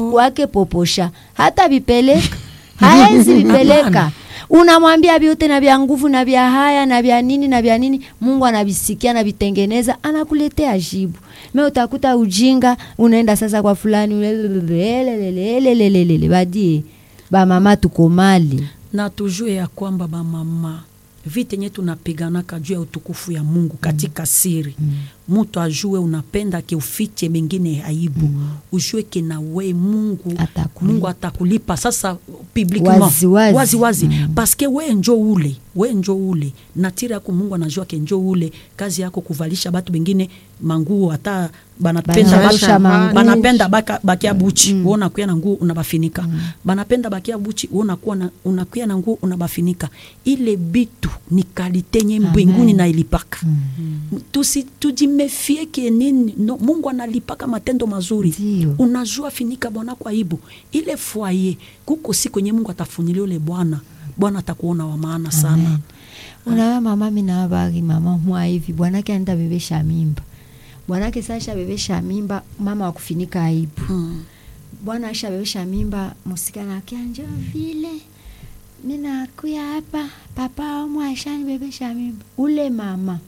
havikuwake poposha hata vipeleka haezi vipeleka unamwambia vyote na vya nguvu na vya haya na vya nini na vya nini mungu anavisikia anavitengeneza anakuletea jibu me utakuta ujinga unaenda sasa kwa fulani lelelelelelelelele badie bamama tuko mali na tujue ya kwamba bamama vita yenye tunapiganaka juu ya utukufu ya mungu katika siri mtu ajue unapenda ke ufiche mengine aibu ujue ke na we mungu Atakulipa. mungu atakulipa sasa publiquement Wazi, wazi. wazi, wazi. paske we njo ule we njo ule natiri yako mungu anajua ke njo ule kazi yako kuvalisha batu bengine manguo hata banapenda Banavalisha baka- manguo. banapenda baka- bakia buchi mm. unakuya na nguo unabafinika mm. banapenda bakia buchi unakuwa na unakuya na nguo unabafinika ile bitu ni kalite nye mbinguni na ilipaka mm. tusi tujimefie ke nini no, mungu analipaka matendo mazuri Ndio. unajua finika bwana kwa aibu ile fwaye kuko si kwenye mungu atafunilia ule bwana bwana atakuona wa maana sana unawe mama minawabagi mama mwa hivi bwanake anaenda bebesha mimba bwanake sasha bebesha mimba mama wakufinika aibu mm. bwana aisha bebesha mimba musikana akia njo vile minakuya hapa papa omu aishani bebesha mimba ule mama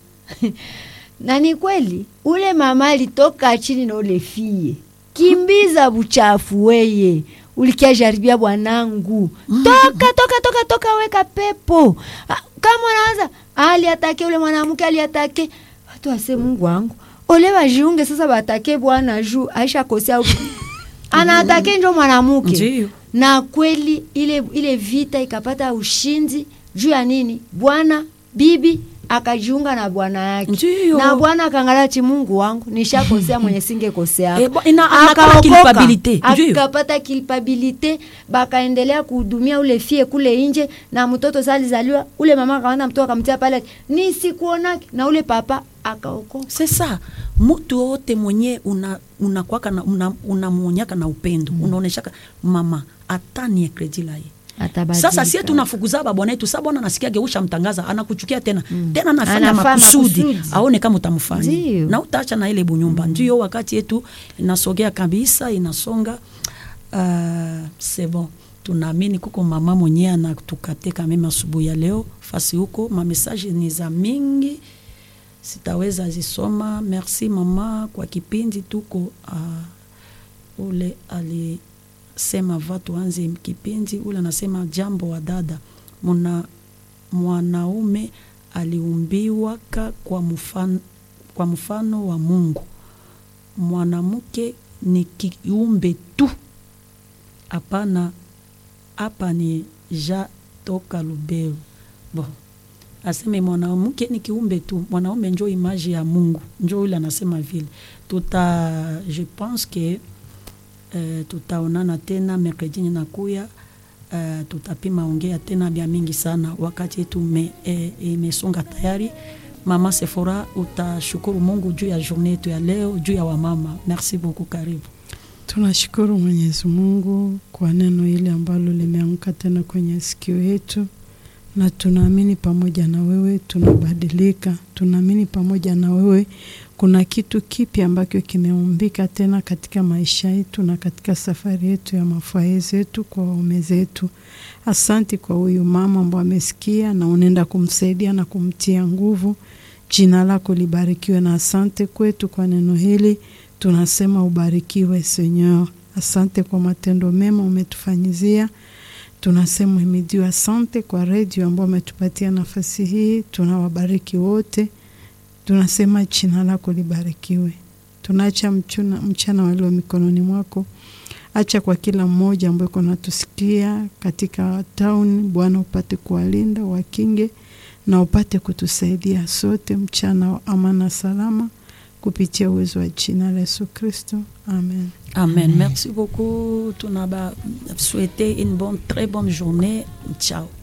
na ni kweli ule mama alitoka chini na ule fie kimbiza buchafu weye ulikia jaribia bwanangu toka toka toka toka weka pepo Ah, kama unaanza aliatake ule mwanamke aliatake watu wase mungu wangu ole wajiunge sasa batake bwana juu aisha kosea anaatake njo mwanamke Ndiyo. na kweli ile ile vita ikapata ushindi juu ya nini bwana bibi akajiunga na bwana yake Ndiyo. na bwana akaangalia chi mungu wangu nishakosea mwenye singekosea Eh, bo- ina- anapata culpabilite, ndiyo. akapata culpabilite bakaendelea kuhudumia ule fie kule nje na mtoto salizaliwa ule mama akaanda mtoto akamtia pale nisikuonake na ule papa akaokoka c'est ça mutu wote mwenye una unakwaka na una, unamwonyaka na upendo mm. unaoneshaka mama atanie kredi laye Atabadilika. sasa sie tunafukuza babwana yetu sa bwana nasikia geusha mtangaza anakuchukia tena mm. tena anafanya Anafaa makusudi makusudi. aone kama utamfanya Ndiyo. na utaacha na ile bunyumba mm. ndio wakati yetu inasogea kabisa inasonga uh, c'est bon tunaamini kuko mama mwenye anatukateka mema asubuhi ya leo fasi huko mamesaje ni za mingi sitaweza zisoma merci mama kwa kipindi tuko uh, ule alisema va tuanze kipindi ule anasema jambo wa dada muna mwanaume aliumbiwaka kwa mfano, kwa mfano wa mungu mwanamke ni kiumbe tu hapana hapa ni ja toka lubeu bon aseme mwanamke ni kiumbe tu mwanaume njo imaji ya mungu njo ule anasema vile tuta je pense que uh, tutaonana tena mercredi nakuya uh, tutapima ongea tena bya mingi sana wakati yetu me, eh, imesonga tayari mama sefora utashukuru mungu juu ya journée yetu ya leo juu ya wamama merci beaucoup karibu Tunashukuru Mwenyezi Mungu kwa neno hili ambalo limeanguka tena kwenye sikio yetu, na tunaamini pamoja na wewe tunabadilika. Tunaamini pamoja na wewe kuna kitu kipya ambacho kimeumbika tena katika maisha yetu na katika safari yetu ya mafua zetu kwa waume zetu. Asanti kwa huyu mama ambaye amesikia na unaenda kumsaidia na kumtia nguvu. Jina lako libarikiwe, na asante kwetu kwa neno hili tunasema ubarikiwe Senyor. Asante kwa matendo mema umetufanyizia, tunasema uhimidiwe. Asante kwa redio ambao umetupatia nafasi hii, tunawabariki wote, tunasema jina lako libarikiwe. Tunaacha mchuna, mchana walio mikononi mwako, acha kwa kila mmoja ambaye uko natusikia katika tauni, Bwana upate kuwalinda, wakinge na upate kutusaidia sote mchana wa amana salama kupitia uwezo wa jina la Yesu Kristo, amen. amen merci beaucoup tunaba souhaiter une bonne très bonne journée ciao